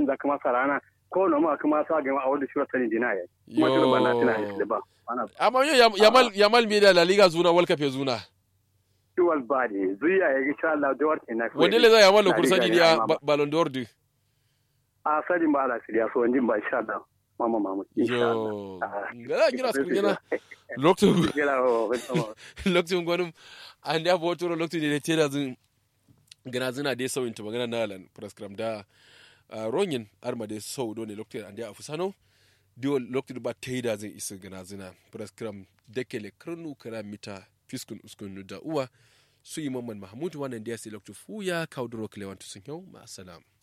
da kuma sarana ko no ma kuma sa ga a wanda shi wata dina ya kuma shi ba na tana da ba amma yo yamal yamal me da la liga zuna world cup zuna dual body zuya ya insha Allah da warte na wanda le za yamal lo kursani dia ballon d'or du a sadin ba ala siriya so wanjin ba insha Allah mama mama yo ngala ngira su ngina lokto lokto ngonum ande abo toro lokto de tera zin gana zina dai sauyin ta magana na lan prescribe da ronyin arma dai sau do ne lokto ande a fusano dio lokto ba teida zin isa gana zina prescribe dekele kranu kara mita fiskun uskun da uwa su yi mamman mahmud wannan da ya sai lokto fuya kauduro kilewantu sun yau ma salam